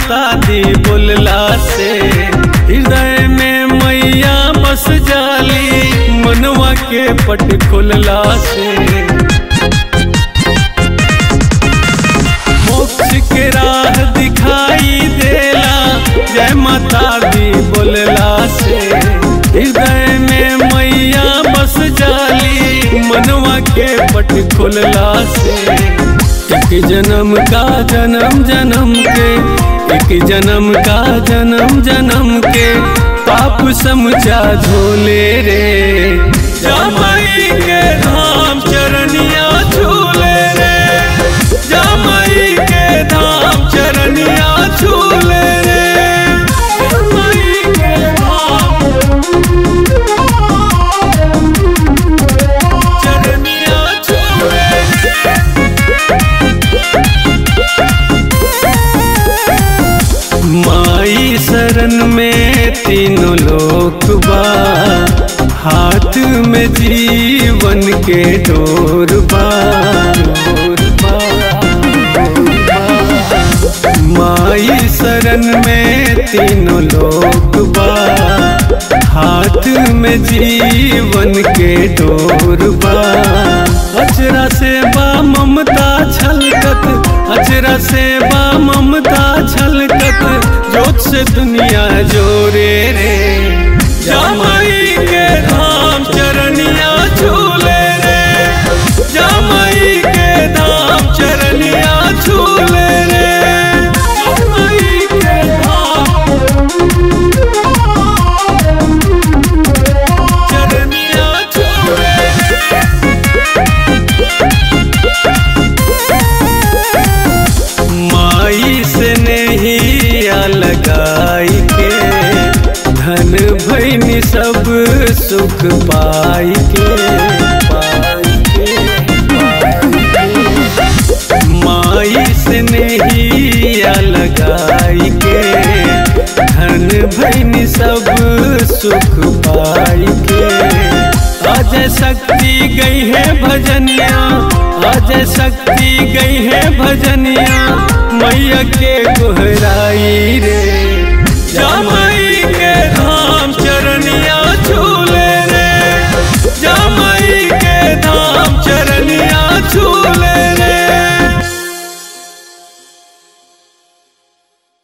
माता दी बोलला से हृदय में मैया बस जाली मनवा के पट खोलला से मोक्ष के राह दिखाई देला जय माता दी बोलला से हृदय में मैया बस जाली मनवा के पट खोलला से एक जन्म का जन्म जन्म के एक जन्म का जन्म जन्म के पाप समझा झोले रे जमाई के धाम चरनिया झूले रे जमाई के धाम चरनिया झूले रे जमाई के धाम चरनिया झूले रे माई शरण में तीनों लोक बा हाथ में जीवन के डोर बा डोर बा, माई शरण में तीनों लोक बा हाथ में जीवन के डोर बा अचरा से बा ममता छलकत अचरा से बा ममता छलकत जोत से दुनिया जोरे रे जमाई के धाम चरनिया झूले रे जमाई के धाम चरनिया झूले रे जमाई के धाम चरनिया झूले रे माई से नहीं लगाई के धन भैनी सब सुख पाई के पाई के, माई से नहीं लगाई के धन भैनी सब सुख पाई के अजय शक्ति गई है भजनिया अजय शक्ति गई है भजनिया मैया के गोहराई